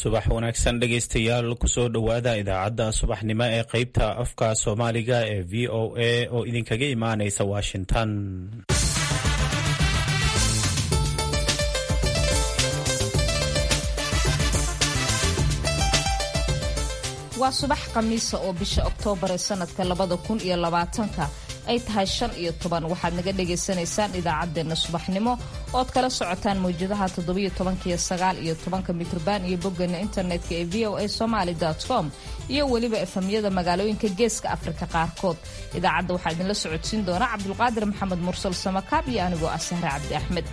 subax wanaagsan dhegaystayaal kusoo dhowaada idaacadda subaxnimo ee qaybta afka soomaaliga ee v o a oo idinkaga imaanaysa washington waa subax khamiisa oo bisha oktoobar ee sanadka labada kun iyo labaatanka ay tahay shan iyo toban waxaad naga dhagaysanaysaan idaacaddeenna subaxnimo ood kala socotaan mawjadaha toddobiyo tobankiyo sagaal iyo tobanka mitrban iyo boggeena internetka ee v o a somaali com iyo weliba efamyada magaalooyinka geeska afrika qaarkood idaacadda waxaa idinla socodsiin doona cabdulqaadir maxamed mursal samakaab iyo anigoo ah sahre cabdi axmed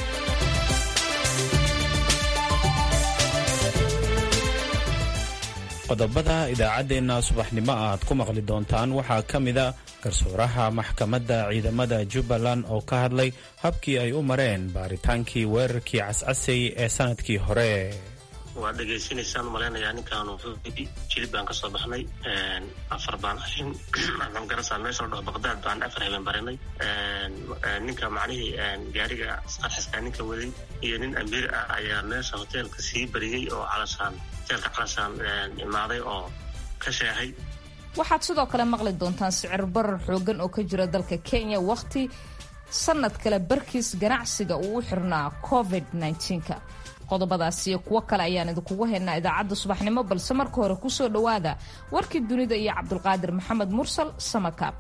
qodobada idaacaddeenna subaxnimo aad ku maqli doontaan waxaa ka mida garsooraha maxkamadda ciidamada jubbaland oo ka hadlay habkii ay u mareen baaritaankii weerarkii cascasay ee sanadkii hore waad dhegaysanaysaan malaynayaa ninkaanu jilib baan ka soo baxnay afar baan ahin waxaan garasaa meesha la dhaho baqdaad baan afar habeen barinay ninka macnihii gaariga qarxiska ninka waday iyo nin amiir ah ayaa meesha hoteelka sii bariyey oo calashaan hoteelka calashaan imaaday oo ka sheexay waxaad sidoo kale maqli doontaan sicir barar xoogan oo ka jira dalka kenya wakhti sanad kale barkiis ganacsiga uu u xirnaa covid -19ka qodobadaas iyo kuwo kale ayaan idinkugu haynaa idaacadda subaxnimo balse marka hore kusoo dhowaada warkii dunida iyo cabdulqaadir maxamed mursal samakaab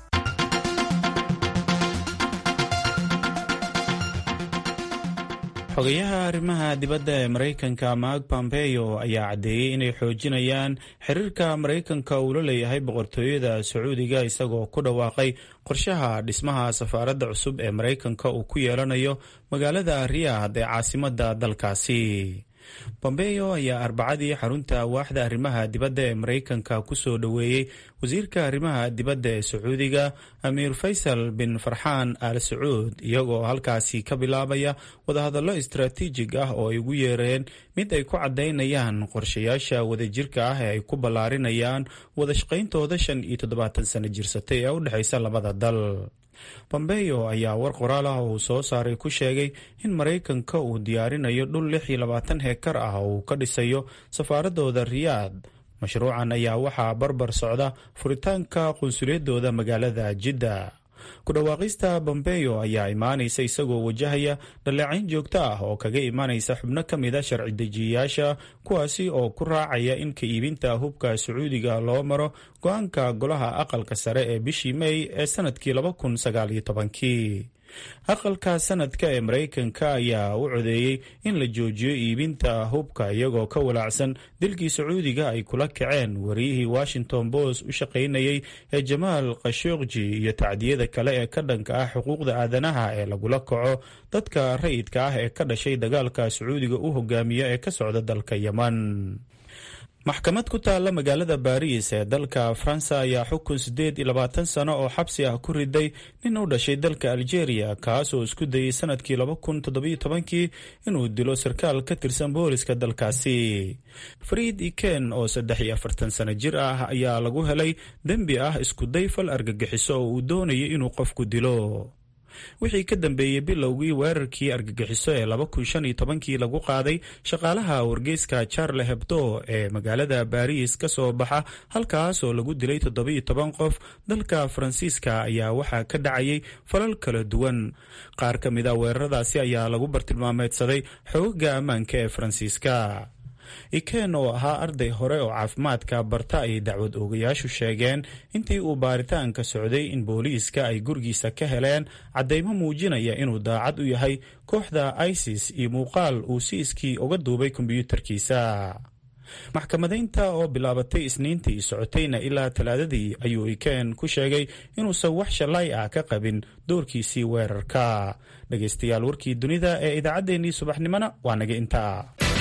xogayaha arrimaha dibadda ee maraykanka mark pompeo ayaa caddeeyey inay xoojinayaan xiriirka maraykanka uu la leeyahay boqortooyada sacuudiga isagoo ku dhawaaqay qorshaha dhismaha safaaradda cusub ee maraykanka uu ku yeelanayo magaalada riyaad ee caasimadda dalkaasi bombeo ayaa arbacadii xarunta waaxda arrimaha dibadda ee maraykanka kusoo dhoweeyey wasiirka arrimaha dibadda ee sacuudiga amiir faysal bin farxaan al sacuud iyagoo halkaasi ka bilaabaya wadahadallo istaraatiijig ah oo ay ugu yeereen mid ay ku caddaynayaan qorshayaasha wadajirka ah ee ay ku ballaarinayaan wadashaqayntooda shan iyo toddobaatan sano jirsatay ee u dhexaysa labada dal bombeo ayaa war qoraal ah uu soo saaray ku sheegay in maraykanka uu diyaarinayo dhul lix iyo labaatan heekar ah oo uu ka dhisayo safaaradooda riyaad mashruucan ayaa waxaa barbar socda furitaanka qunsuliyadooda magaalada jidda ku dhawaaqista bombeo ayaa imaanaysa isagoo wajahaya dhaleecayn joogto ah oo kaga imaanaysa xubno ka mid a sharci dejiyayaasha kuwaasi oo ku raacaya in ka iibinta hubka sacuudiga loo maro go-aanka golaha aqalka sare ee bishii may ee sanadkii laba kun sagaaliyo tobankii aqalka sanadka ee maraykanka ayaa u codeeyey in la joojiyo iibinta hubka iyagoo ka walaacsan dilkii sacuudiga ay kula kaceen wariyihii washington post u shaqaynayay ee jamaal khashogji iyo tacdiyada kale ee ka dhanka ah xuquuqda aadanaha ee lagula kaco dadka rayidka ah ee ka dhashay dagaalka sacuudiga u hogaamiya ee ka socda dalka yeman maxkamad ku taalla magaalada baariis ee dalka faransa ayaa xukun siddeed iyo labaatan sano oo xabsi ah ku riday nin u dhashay dalka algeria kaasoo isku dayey sanadkii laba kun toddobiyo tobankii inuu dilo sarkaal ka tirsan booliska dalkaasi fariid iken oo saddex iyo afartan sano jir ah ayaa lagu helay dembi ah iskuday fal argagixiso oo uu doonayay inuu qofku dilo wixii ka dambeeyey bilowgii weerarkii argagixiso ee laba kun shan iyo tobankii lagu qaaday shaqaalaha wargeyska charle hebdo ee magaalada baariis ka soo baxa halkaas oo lagu dilay toddobiyo toban qof dalka faransiiska ayaa waxaa ka dhacayay falal kala duwan qaar ka mid a weeraradaasi ayaa lagu bartilmaameedsaday xoogaga ammaanka ee faransiiska iken oo ahaa arday hore oo caafimaadka barta ayay dacwad oogayaashu sheegeen intii uu baaritaanka socday in booliiska ay gurigiisa ka heleen caddaymo muujinaya inuu daacad u yahay kooxda isis iyo muuqaal uu si iskii uga duubay kombyuutarkiisa maxkamadaynta oo bilaabatay isniintii socotayna ilaa talaadadii ayuu iken ku sheegay inuusan wax shalay ah ka qabin doorkiisii weerarka dhegaystayaal warkii dunida ee idaacaddeenii subaxnimona waa naga intaa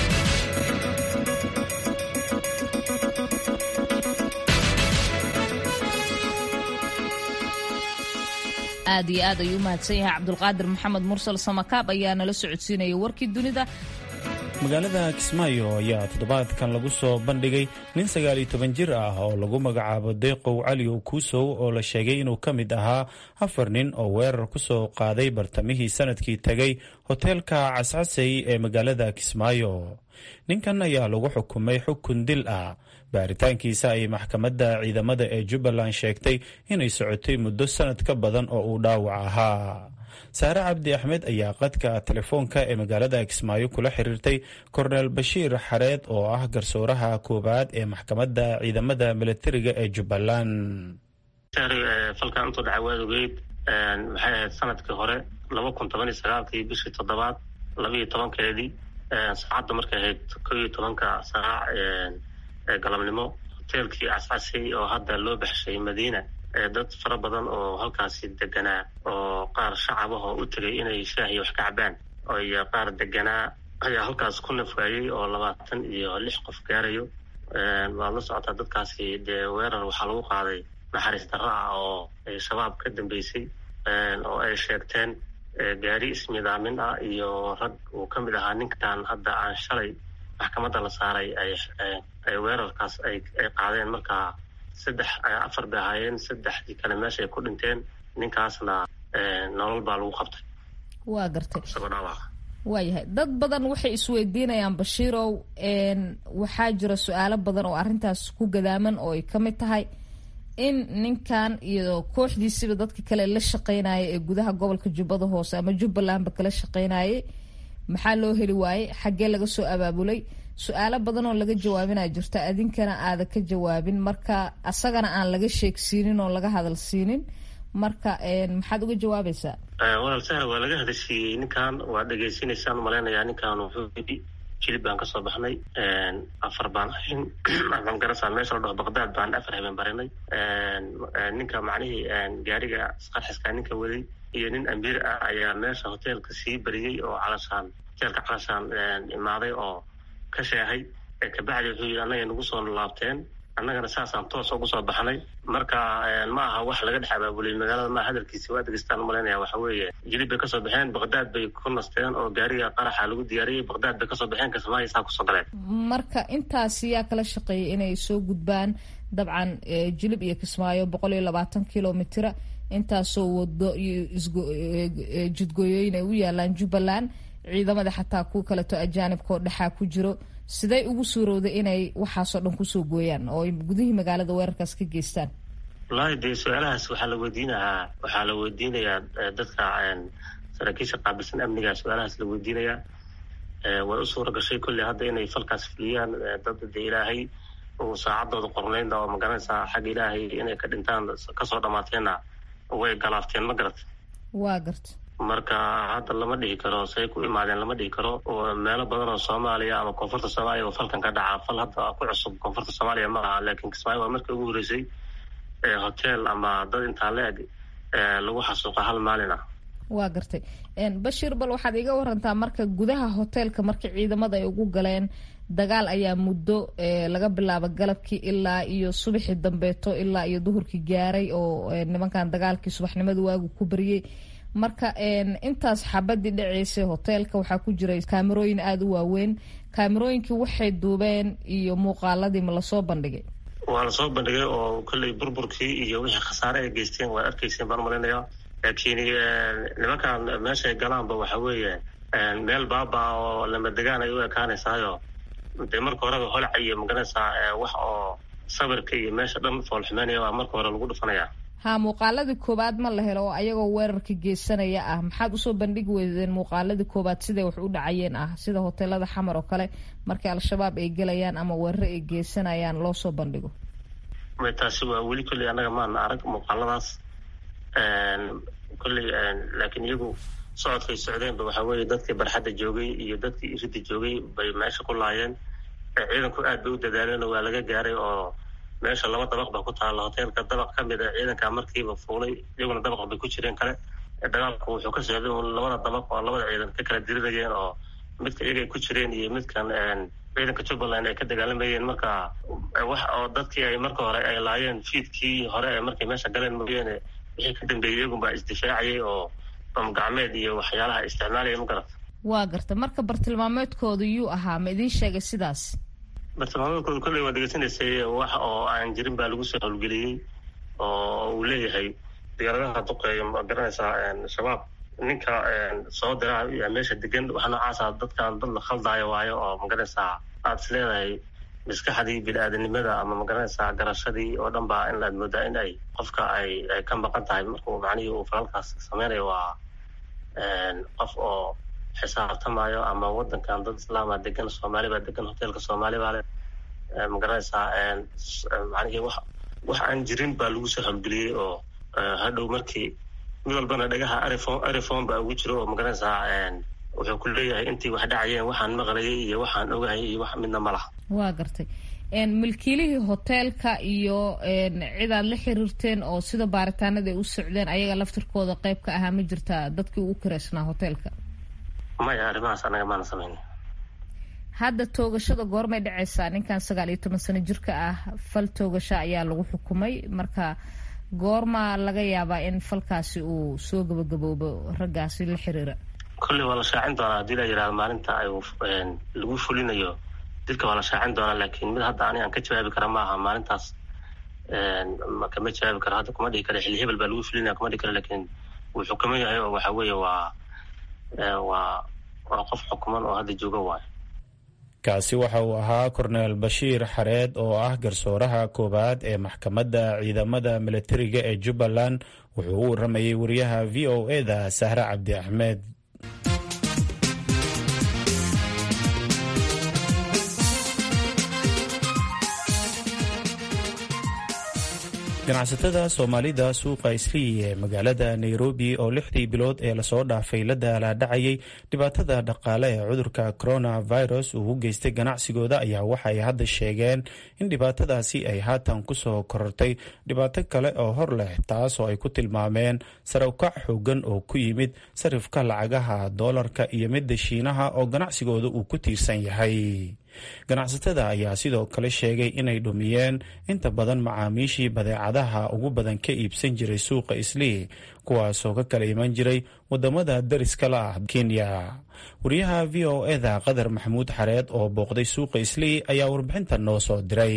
aad iyo aad ayuu u mahadsan yahay cabdulqaadir maxamed mursal samakaab ayaa nala socodsiinaya warkii dunida magaalada kismaayo ayaa toddobaadkan lagu soo bandhigay nin sagaaliyo toban jir ah oo lagu magacaabo deeqow cali kuusow oo la sheegay inuu ka mid ahaa afar nin oo weerar ku soo qaaday bartamihii sanadkii tegay hoteelka cascasey ee magaalada kismaayo ninkan ayaa lagu xukumay xukun dil ah baaritaankiisa ay maxkamadda ciidamada ee jubbaland sheegtay inay socotay muddo sanad ka badan oo uu dhaawac ahaa saare cabdi axmed ayaa qadka telefoonka ee magaalada kismaayo kula xiriirtay korneel bashiir xareed oo ah garsooraha koowaad ee maxkamadda ciidamada milatariga ee jubbaland falkan intuu dhacay waad ogeyd maxay ahayd sanadkii hore laba kun toban iyo sagaalkii bishii toddobaad labaiyo tobankeedii saacadda markay ahayd ko iyo tobanka saac ee galabnimo hoteelkii cascasey oo hadda loo baxshay madiina dad fara badan oo halkaasi deganaa oo qaar shacabahoo u tegay inay shaahiy wax ka cabaan iyo qaar deganaa ayaa halkaas ku nafwaayey oo labaatan iyo lix qof gaarayo waad la socotaa dadkaasi dee weerar waxaa lagu qaaday naxariis darro ah oo shabaab ka dambeysay oo ay sheegteen gaari ismidaamin ah iyo rag uu ka mid ahaa ninkan hadda aan shalay maxkamadda la saaray ay weerarkaas ay qaadeen markaa saddex afar bay ahaayeen saddexdii kale meesha ay ku dhinteen ninkaasna nolol baa lagu qabtay waa gartay isagoo dhaawaca waayahay dad badan waxay isweydiinayaan bashiirow waxaa jira su-aalo badan oo arrintaas ku gadaaman oo ay ka mid tahay in ninkan iyo kooxdiisiba dadka kale la shaqeynaya ee gudaha gobolka jubbada hoose ama jubbalandba kala shaqeynayay maxaa loo heli waayey xaggee laga soo abaabulay su-aalo badan oo laga jawaabinaa jirta adinkana aada ka jawaabin marka asagana aan laga sheegsiinin oo laga hadal siinin marka maxaad uga jawaabaysaa walaal sahra waa laga hadashiiyey ninkan waa dhegaysanaysaan malaynayaa ninkan wuxuu yidhi jilib baan kasoo baxnay afar baan ahayn waxaan garasaan meesha la dhaho baqdaad baan afar habeen barinay ninka macnihii gaariga isqarxiska ninka waday iyo nin amiir ah ayaa meesha hoteelka sii bariyey oo calashaan hoteelka calashaan imaaday oo ka sheehay kabacdi wuxuu yidhi annaga nagu soo laabteen annagana saasaan toos ugu soo baxnay marka ma aha wax laga dhex abaabulay magaalada maa hadalkiisi waa degeystaan malaynaya waxa weeye jilib bay kasoo baxeen baqdaad bay ku nasteen oo gaariga qaraxa lagu diyaariyey baqdaad bay kasoo baxeen kismaayo saa kusoo galeen marka intaasi yaa kala shaqeeyay inay soo gudbaan dabcan jilib iyo kismaayo boqol iyo labaatan kilomitira intaasoo wado iyo jidgooyooyin ay u yaalaan jubbaland ciidamada xataa ku kaleto ajaanibka oo dhexaa ku jiro siday ugu suurowday inay waxaasoo dhan kusoo gooyaan oo ay gudihii magaalada weerarkaas ka geystaan wallaahi dee su-aalahaas waxaa la weydiinahaa waxaa la weydiinayaa dadka saraakiisha qaabilsan amniga su-aalahaas la weydiinayaa way u suura gashay kolley hadda inay falkaas fuliyaan dad de ilaahay uu saacadooda qornaynda oo magaranaysaa xagga ilaahay inay ka dhintaan kasoo dhammaateenna way galaafteen ma garat waa garta marka hadda lama dhihi karo say ku imaadeen lama dhihi karo meelo badan oo soomaaliya ama koonfurta soomaaliya oo falkan ka dhaca fal hadda ku cusub koonfurta soomaaliya ma aha laakiin kismaayo waa markii ugu horreysay hotel ama dad intaa la eg lagu xasuuqa hal maalin ah waa gartay bashiir bal waxaad iga warantaa marka gudaha hoteelka markii ciidamada ay ugu galeen dagaal ayaa muddo laga bilaabo galabkii ilaa iyo subaxii dambeeto ilaa iyo duhurkii gaaray oo nimankan dagaalkii subaxnimada waagu ku bariyey marka intaas xabadii dhaceysay hoteelka waxaa ku jiray kaamerooyin aada u waaweyn kaamerooyinkii waxay duubeen iyo muuqaaladii ma lasoo bandhigay waa lasoo bandhigay oo kolley burburkii iyo wixii khasaare ay geysteen waad arkayseen baan umalaynaya laakiin nimankan meeshay galaanba waxa weeye meel baaba oo lama degaan ay u ekaanaysaayo dee marka horeba holca iyo magaranaysaa wax oo sawirka iyo meesha dhan foolxumeynaya waa marka hore lagu dhufanaya ha muuqaaladii koowaad ma la helo oo ayagoo weerarka geysanaya ah maxaad usoo bandhigi weydeen muuqaaladii koowaad siday wax u dhacayeen ah sida hoteelada xamar oo kale markii al-shabaab ay gelayaan ama weeraro ay geysanayaan loo soo bandhigo taasi waa weli kolley annaga maana arag muuqaaladaas kolley laakiin iyagu socodkay socdeenba waxa weeye dadkii barxadda joogay iyo dadkii iridda joogay bay meesha ku laayeen ciidanku aad bay u dadaaleen oo waa laga gaaray oo meesha laba dabaq ba ku taalla hoteelka dabaq ka mid a ciidanka markiiba fuulay iyaguna dabaq bay ku jireen kale dagaalku wuxuu ka socday un labada dabaq oo labada ciidan ka kala dirinayeen oo midka iyagay ku jireen iyo midkan ciidanka jubbaland ay ka dagaalamayeen marka wax oo dadkii ay marka hore ay laayeen fiidkii hore ee markay meesha galeen mooyaane wixii ka dambeeyey iyagunbaa isdifaacayay oo bamgacmeed iyo waxyaalaha isticmaalaya ma garata waa garta marka bartilmaameedkooda yuu ahaa ma idiin sheegay sidaas bartilmaameedkooda kolley waa degeysanaysay wax oo aan jirin baa lagu soo howlgeliyey oo uu leeyahay diyaaradaha duqeeya ma garanaysaa shabaab ninka soo dira meesha degan waxa noocaasa dadkan dad la khaldaayo waayo oo magaranaysaa aad is leedahay maskaxdii bini-aadanimada ama magaranaysaa garashadii oo dhan baa in laad moodaa in ay qofka ay ay ka maqan tahay markuu macnihii uu falalkaas sameynayo waa qof oo xisaabtamayo ama wadankan dad islaama degan soomaali baa degan hoteelka soomaali baa le magaranaysaa macnihii wax wax aan jirin baa lagu soo howlgeliyey oo hadhow markii mid walbana dhagaha arifon arifon baa ugu jiro oo magaranaysaa wuxuu ku leeyahay intii wax dhacayeen waxaan maqlayay iyo waxaan ogahay iyo wax midna ma laha waa gartay milkiilihii hoteelka iyo cid aad la xiriirteen oo sida baaritaanada ay u socdeen ayaga laftirkooda qayb ka ahaa ma jirtaa dadkii ugu kiraysnaa hoteelka maya arrimahaas anaga maana samayn hadda toogashada goormay dhacaysaa ninkan sagaal iyo toban sano jirka ah fal toogasho ayaa lagu xukumay marka goormaa laga yaabaa in falkaasi uu soo gabagaboobo raggaasi la xiriira kolley waa la shaacin doonaa haddii la yidhahdo maalinta ay lagu fulinayo dilka waa la shaacin doonaa laakiin mid hadda ani aan ka jawaabi kara maaha maalintaas kama jawaabi karo hadda kuma dhihi kara xilli hebel baa lagu fulinaya kuma dhihi karo laakiin wuu xukuman yahay oo waxa weeye waa waa waa qof xukuman oo hadda jooga waayo kaasi waxa uu ahaa korneel bashiir xareed oo ah garsooraha koowaad ee maxkamadda ciidamada milatariga ee jubbaland wuxuu u waramayey wariyaha v o e da sahre cabdi axmed ganacsatada soomaalida suuqa islii ee magaalada nairobi oo lixdii bilood ee lasoo dhaafay la daalaadhacayay dhibaatada dhaqaale ee cudurka coronavirus uu u geystay ganacsigooda ayaa waxay hadda sheegeen in dhibaatadaasi ay haatan kusoo korortay dhibaato kale oo hor leh taasoo ay ku tilmaameen sare ukac xoogan oo ku yimid sarifka lacagaha doolarka iyo midda shiinaha oo ganacsigooda uu ku tiirsan yahay ganacsatada ayaa sidoo kale sheegay inay dhumiyeen inta badan macaamiishii badeecadaha ugu badan ka iibsan jiray suuqa islii kuwaasoo ka kala iman jiray wadamada dariska la ah kenya wariyaha v o eda qadar maxamuud xareed oo booqday suuqa islii ayaa warbixinta noo soo diray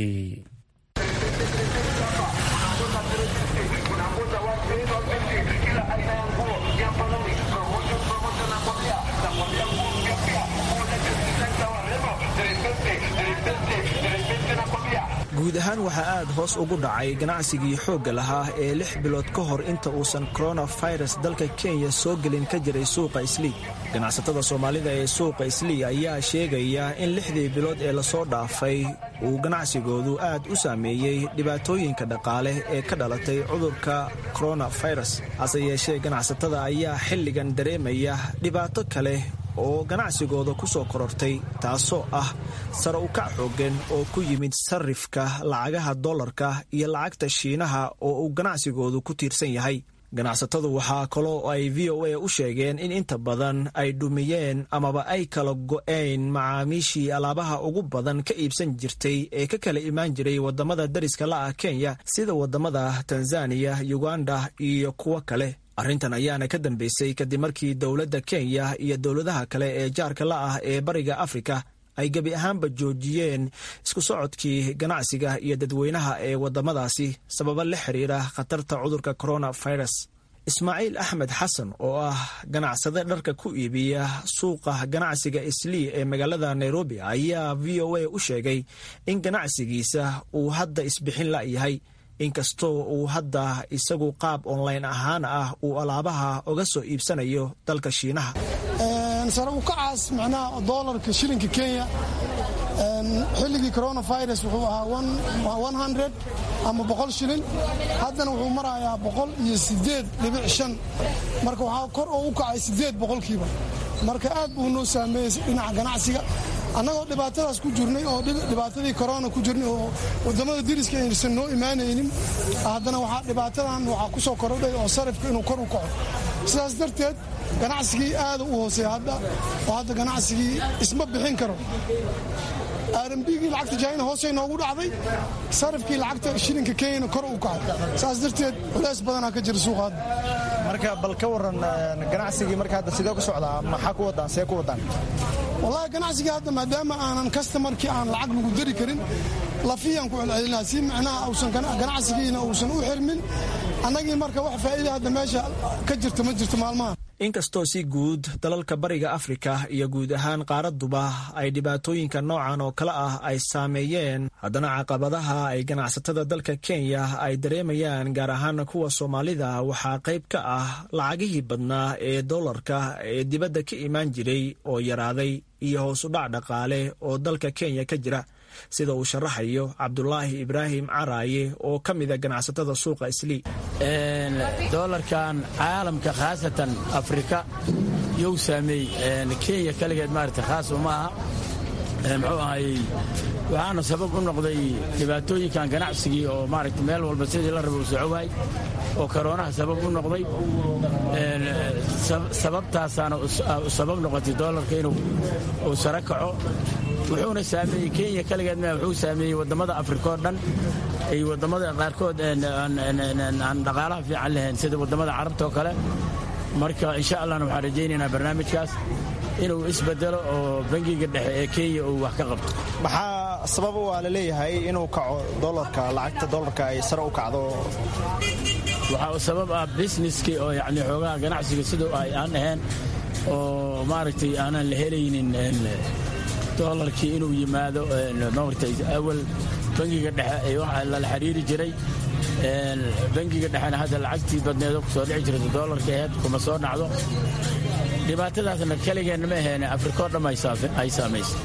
guud ahaan waxaa aad hoos ugu dhacay ganacsigii xoogga lahaa ee lix bilood ka hor inta uusan koronafirus dalka kenya soo gelin ka jiray suuqa islii ganacsatada soomaalida ee suuqa islii ayaa sheegaya in lixdii bilood ee lasoo dhaafay uu ganacsigoodu aad u saameeyey dhibaatooyinka dhaqaale ee ka dhalatay cudurka koronafirus hase yeeshee ganacsatada ayaa xilligan dareemaya dhibaato kale oo ganacsigooda ku soo korortay taasoo ah sare ukac xoogan oo ku yimid sarifka lacagaha dollarka iyo lacagta shiinaha oo uu ganacsigoodu ku tiirsan yahay ganacsatadu waxaa kaloo ay v o a u sheegeen in inta badan ay dhumiyeen amaba ay kala go'een macaamiishii alaabaha ugu badan ka iibsan jirtay ee ka kala imaan jiray wadamada dariska la ah kenya sida wadamada tanzaniya uganda iyo kuwo kale arrintan ayaana ka dambeysay kadib markii dowladda kenya iyo dowladaha kale ee jaarka la ah ee bariga afrika ay gebi ahaanba joojiyeen isku socodkii ganacsiga iyo dadweynaha ee wadamadaasi sababa la xiriira khatarta cudurka coronavirus ismaaciil axmed xasan oo ah ganacsade dharka ku iibiya suuqa ganacsiga islii ee magaalada nairobi ayaa v o a u sheegay in ganacsigiisa uu hadda isbixin la'yahay inkastoo uu hadda isagu qaab online ahaan ah uu alaabaha uga soo iibsanayo dalka shiinaha sare ukacaas macnaha doolarka shilinka kenya xilligii coronavirus wuxuu ahaa ama boqol shilin haddana wuxuu marayaa boqol iyo sideed dhibic shan marka waxaa kor oo u kacay sideed boqolkiiba marka aad buu noo saameeyey dhinaca ganacsiga annagoo dhibaatadaas ku jirnay oo dhibaatadii corona ku jirnay oo wadamada diriska aysan noo imaanaynin haddana waxaa dhibaatadan waxaa ku soo korodhay oo sarifka inuu kor u kaco sidaas darteed ganacsigii aada u hooseeya hadda oo hadda ganacsigii isma bixin karo rmbigii lacagta jaina hoosay noogu dhacday sarifkii lacagta shilinka kenyana kor u kacay saas darteed culeys badanaa ka jira suuqa hadda marka bal ka waran ganacsigii marka hadda sidee ku socdaa maxaa ku wadaan see ku wadaan wallahi ganacsigii hadda maadaama aanan kastamarkii aan lacag lagu dari karin lafiyaan ku celcelinaa si macnaha uusan ganacsigiina uusan u xirmin annagii marka wax faa'iida hadda meesha ka jirta ma jirto maalmahan inkastoo si guud dalalka bariga afrika iyo guud ahaan qaaraduba ay dhibaatooyinka noocan oo kale ah ay saameeyeen haddana caqabadaha ay ganacsatada dalka kenya ay dareemayaan gaar ahaan kuwa soomaalida waxaa qayb ka ah lacagihii badnaa ee dollarka ee dibadda ka imaan jiray oo yaraaday iyo hoos u dhac dhaqaale oo dalka kenya ka jira sida uu sharaxayo cabdulaahi ibraahim caraaye oo ka mida ganacsatada suuqa islii dolarkan caalamka khaasatan afrika you saameey kenya kaligeed maarata khaas uma aha muxuu ahayey waxaana sabab u noqday dhibaatooyinkan ganacsigii oo maaragta meel walba sidii la raba u socowaay oo koroonaha sabab u noqday sababtaasaana sabab noqotay dolarka inuu uu sare kaco wuxuuna saameeyey kenya kaligeed ma wuxuu saameeyey waddamada afrika oo dhan iyo waddamada qaarkood aan dhaqaalaha fiican lahayn sida waddamada carabta oo kale marka insha allahna waxaan rajaynaynaa barnaamijkaas inuu isbedelo oo bangiga dhexe ee kenya uu wax ka qabto maxaa sabab waa la leeyahay inuu kaco dolarka lacagta dolarka ay sare u kacdo waxaa sabab ah businesskii oo yani xoogaha ganacsiga siduu ay aan ahayn oo maaragtay aanan la helaynin dolarkii inuu yimaado maaragtay awal bangiga dhexe waxa lala xiriiri jiray bangiga dhexena hadda lacagtii badneedo kusoo dhici jirta dolarka aheyd kuma soo dhacdo dhibaatadaasna keligeenna ma aheene afrikao dham ay saamaysa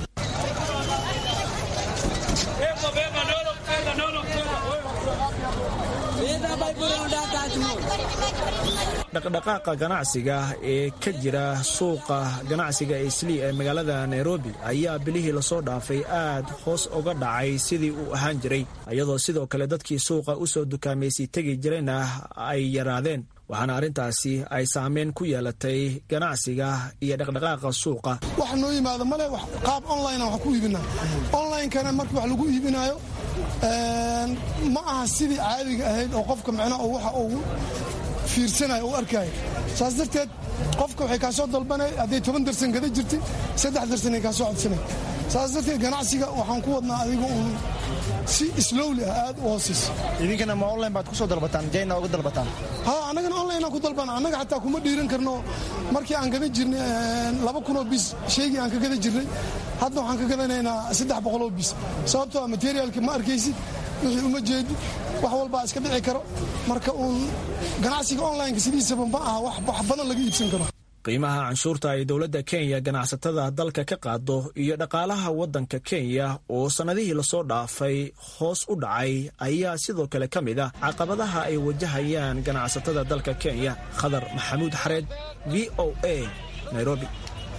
dhaqdhaqaaqa ganacsiga ee ka jira suuqa ganacsiga islii ee magaalada nairobi ayaa bilihii lasoo dhaafay aad hoos uga dhacay sidii uu ahaan jiray iyadoo sidoo kale dadkii suuqa u soo dukaamaysi tegi jirayna ay yaraadeen waxaana arrintaasi ay saameyn ku yeelatay ganacsiga iyo dhaqdhaqaaqa suuqa wax noo yimaado male qaab online wax ku iibinaa onlinekana marka wax lagu iibinaayo ma aha sidii caadiga ahayd oo qofka micnaha waxa uu fiirsanayo u arkaayo saas darteed qofka waxay kaa soo dalbanay hadday toban darsan gada jirtay saddex darsan ay kaa soo codsanay saas darteed ganacsiga waxaan ku wadnaa adiga uun si slowli ah aad u hoosaysa idinkana ma online baad ku soo dalbataan jayna uga dalbataan ha annagana online aan ku dalbana annaga xataa kuma dhiiran karno markii aan gadan jirnay laba kunoo bis shaygii aan ka gadan jirnay hadda waxaan ka gadanaynaa saddex boqoloo bis sababtoo ah materiaalka ma arkaysid wixii uma jeedi wax walbaa iska dhici karo marka uun ganacsiga onlineka sidiisaba ma aha wax badan laga iibsan karo qiimaha canshuurta ay dowladda kenya ganacsatada dalka ka qaado iyo dhaqaalaha waddanka kenya oo sannadihii lasoo dhaafay hoos u dhacay ayaa sidoo kale ka mid ah caqabadaha ay wajahayaan ganacsatada dalka kenya khadar maxamuud xareed v o a nairobi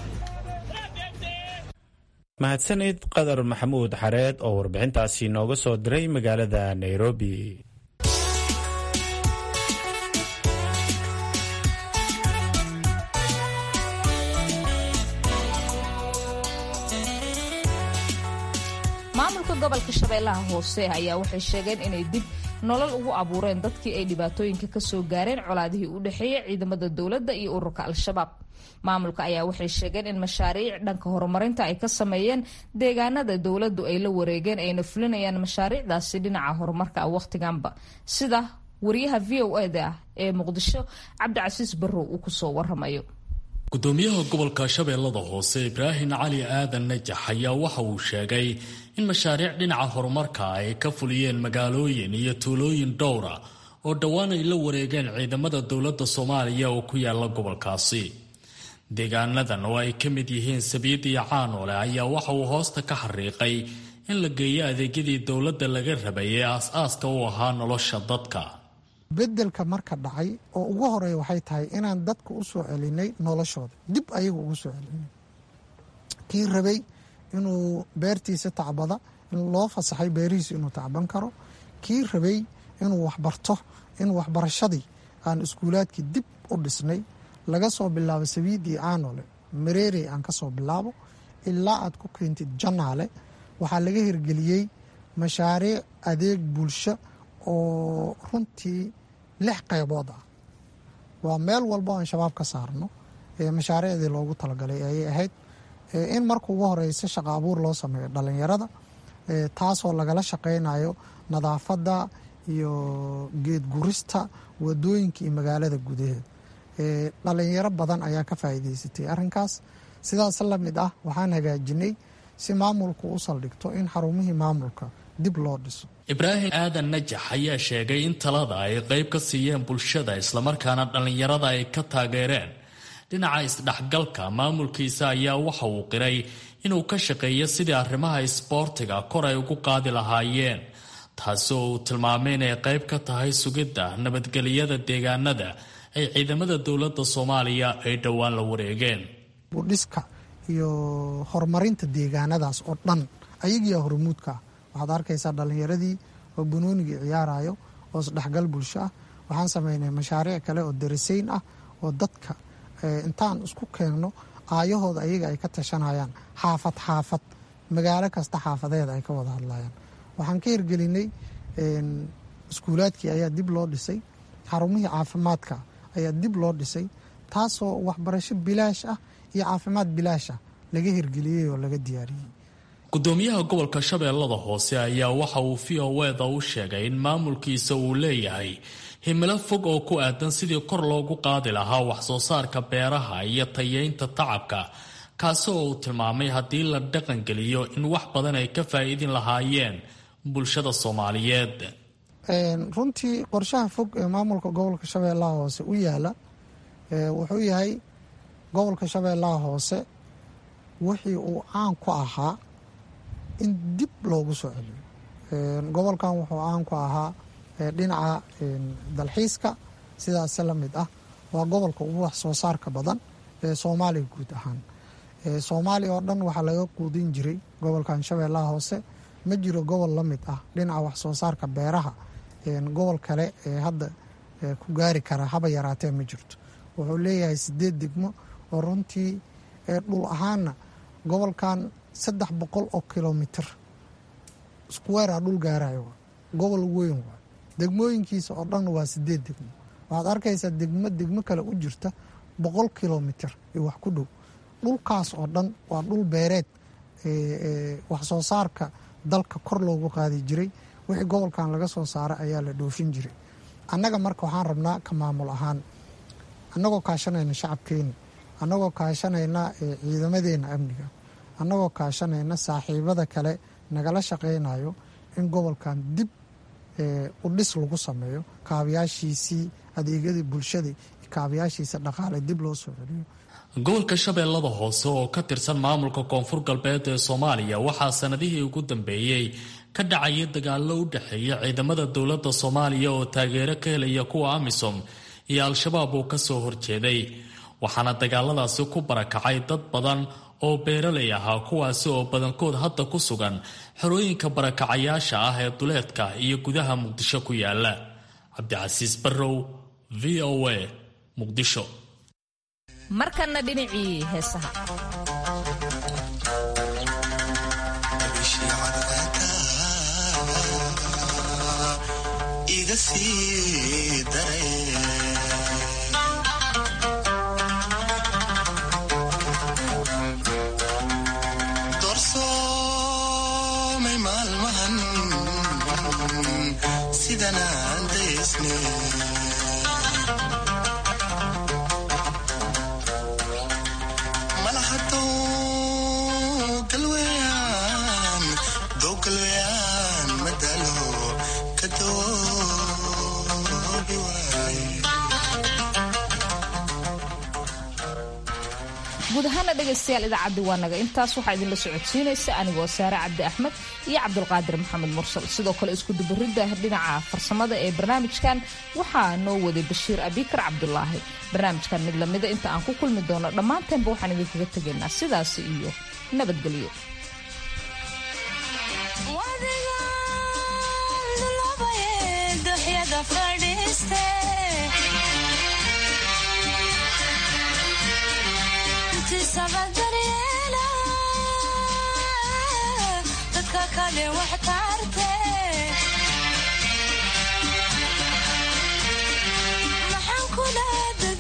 mahadsanid qadar maxamuud xareed oo warbixintaasi nooga soo diray magaalada nairobi maamulka gobolka shabeellaha hoose ayaa waxay sheegeen inay dib nolol ugu abuureen dadkii ay dhibaatooyinka ka soo gaareen colaadihii u dhexeeyay ciidamada dowladda iyo ururka al-shabaab maamulka ayaa waxay sheegeen in mashaariic dhanka horumarinta ay ka sameeyeen deegaanada dowladdu ay la wareegeen ayna fulinayaan mashaariicdaasi dhinaca horumarka ah wakhtiganba sida wariyaha v o eda ah ee muqdisho cabdicasiis barrow uu kusoo waramayo gudoomiyaha gobolka shabeellada hoose ibraahim cali aadan najax ayaa waxa uu sheegay in mashaariic dhinaca horumarka ay ka fuliyeen magaalooyin iyo tuulooyin dhowra oo dhowaan ay la wareegeen ciidamada dowladda soomaaliya oo ku yaala gobolkaasi deegaanadan oo ay ka mid yihiin sabiid iyo caanoole ayaa waxa uu hoosta ka xariiqay in la geeyo adeegyadii dowladda laga rabay ee aas-aaska u ahaa nolosha dadka bedelka marka dhacay oo ugu horeeya waxay tahay inaan dadka u soo celinay noloshooda dib ayagu ugu soo celinay kii rabay inuu beertiisa tacbada in loo fasaxay beerihiisa inuu tacban karo kii rabay inuu waxbarto in waxbarashadii aan iskuulaadkii dib u dhisnay laga soo bilaabo sabiidii aanole mareerey aan ka soo bilaabo ilaa aad ku keentid janaale waxaa laga hirgeliyey mashaariic adeeg bulsho oo runtii lix qaybood ah waa meel walbo aan shabaab ka saarno mashaariicdii loogu talagalay ayay ahayd in marka ugu horeysa shaqa abuur loo sameeyo dhalinyarada taasoo lagala shaqeynayo nadaafadda iyo geed gurista wadooyinka iyo magaalada gudaheeda dhalinyaro badan ayaa ka faa'iideysatay arrinkaas sidaas la mid ah waxaan hagaajinay si maamulku u saldhigto in xarumihii maamulka dib loo dhiso ibraahim aadan najax ayaa sheegay in talada ay qayb ka siiyeen bulshada islamarkaana dhallinyarada ay ka taageereen dhinaca isdhexgalka maamulkiisa ayaa waxa uu qiray inuu ka shaqeeyo sidii arrimaha isboortiga kor ay ugu qaadi lahaayeen taasi oo uu tilmaamay inay qayb ka tahay sugidda nabadgelyada deegaanada ay ciidamada dowladda soomaaliya ay dhowaan la wareegeen budhiska iyo horumarinta deegaanadaas oo dhan ayagiiyaa hormuudka ah waxaad arkaysaa dhallinyaradii oo banoonigii ciyaarayo oo isdhexgal bulsho ah waxaan sameynay mashaariic kale oo darasayn ah oo dadka intaan isku keenno aayahooda ayaga ay ka tashanayaan xaafad xaafad magaalo kasta xaafadeeda ay ka wada hadlayaan waxaan ka hirgelinay iskuulaadkii ayaa dib loo dhisay xarumihii caafimaadka ayaa dib loo dhisay taasoo waxbarasho bilaash ah iyo caafimaad bilaash ah laga hirgeliyey oo laga diyaariyey gudoomiyaha gobolka shabeellada hoose ayaa waxa uu v o eda u sheegay in maamulkiisa uu leeyahay himilo fog oo ku aadan sidii kor loogu qaadi lahaa waxsoo saarka beeraha iyo tayeynta tacabka kaasi oo uu tilmaamay haddii la dhaqangeliyo in wax badan ay ka faa'iidin lahaayeen bulshada soomaaliyeed runtii qorshaha fog ee maamulka gobolka shabeellaha hoose u yaala wuxuu yahay gobolka shabeellaha hoose wixii uu caan ku ahaa in dib loogu soo celiyo gobolkan wuxuu caan ku ahaa dhinaca dalxiiska sidaase la mid ah waa gobolka ugu wax soo saarka badan ee soomaaliya guud ahaan soomaaliya oo dhan waxaa laga quudin jiray gobolkan shabeellaha hoose ma jiro gobol la mid ah dhinaca wax soo saarka beeraha gobol kale ee hadda ku gaari kara haba yaraatee ma jirto wuxuu leeyahay sideed degmo oo runtii dhul ahaanna gobolkan saddex boqol oo kilomitr squarea dhul gaarayo gobol weyn waa degmooyinkiisa oo dhan waa sideed degmo waxaad arkaysaa degmo degmo kale u jirta boqol kilomitr iyo wax ku dhow dhulkaas oo dhan waa dhul beereed wax soo saarka dalka kor loogu qaadi jiray wixii gobolkan laga soo saara ayaa la dhoofin jiray annaga marka waxaan rabnaa ka maamul ahaan annagoo kaashanayna shacabkeena annagoo kaashanayna ciidamadeena amniga annagoo kaashanayna saaxiibada kale nagala shaqaynayo in gobolkan dib u dhis lagu sameeyo kaabayaashiisii adeegyadii bulshada kaabayaashiisa dhaqaale dib loo soo celiyo gobolka shabeellada hoose oo ka tirsan maamulka koonfur galbeed ee soomaaliya waxaa sanadihii ugu dambeeyey ka dhacaya dagaallo u dhexeeya ciidamada dowladda soomaaliya oo taageero ka helaya kuwa amisom iyo al-shabaab uu kasoo horjeeday waxaana dagaaladaasi ku barakacay dad badan oo beeralay ahaa kuwaasi oo badankood hadda ku sugan xerooyinka barakacayaasha ah ee duleedka iyo gudaha muqdisho ku yaala cabdicasiis barrow v o a muqdisho markana dhinacii heesaha doorsoomay maalmahan sidanaan daysne malahadow galweyaan dow galweyaan madalo ka doobi waay guud ahaana dhegaystayaal idaacaddi waa naga intaas waxaa idinla socodsiinaysa anigoo saare cabdi axmed iyo cabdulqaadir maxamed mursal sidoo kale iskudubaridda dhinaca farsamada ee barnaamijkan waxaa noo waday bashiir abikar cabdulaahi barnaamijkan mid lamida inta aan ku kulmi doono dhammaanteenba waxaan idinkaga tegaynaa sidaasi iyo nabadgelyo dadka kale wax tarte maxaan kula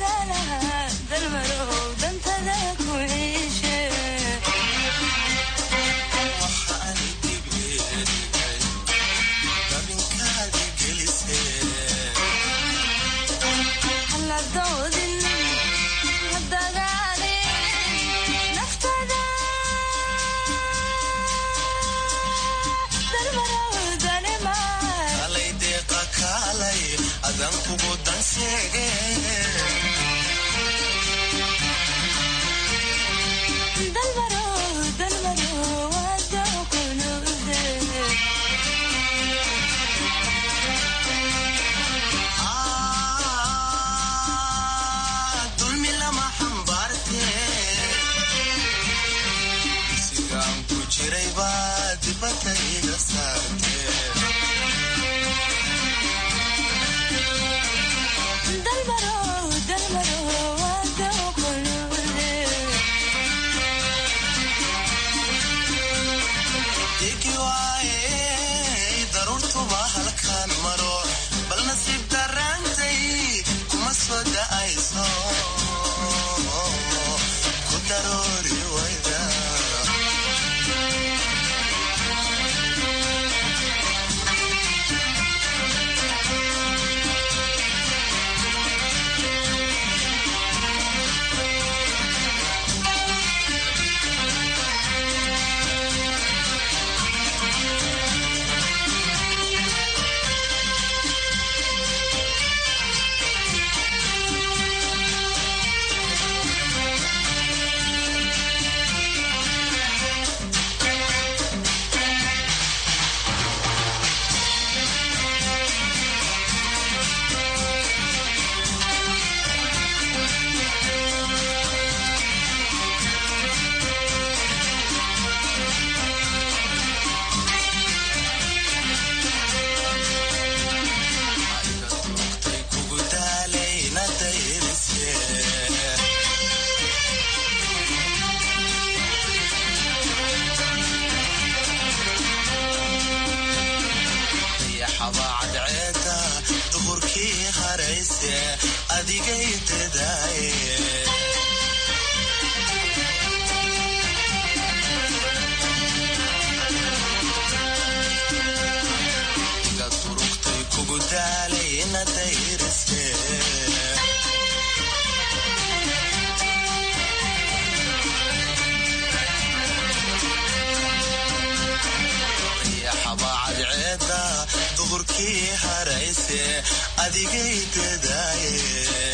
dalkii harayse adigay dadaaye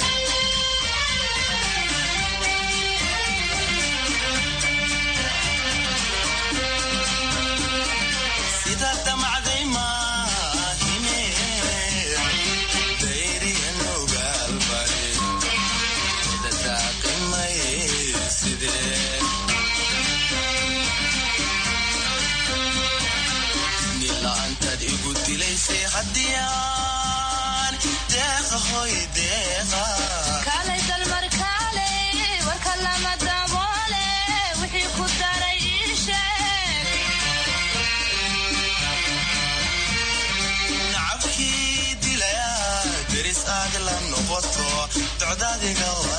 sida damacday maahine dayriyan ogaalbari dadaaqimay sidee nila'aantaad igu dilaysay haddiyaan deeqa hoy deeqa kaalay dalmar kaalay warka lama daboole wixii ku daray ii sheeg nacabkii dilaya deris aad la noqoto docdaadiga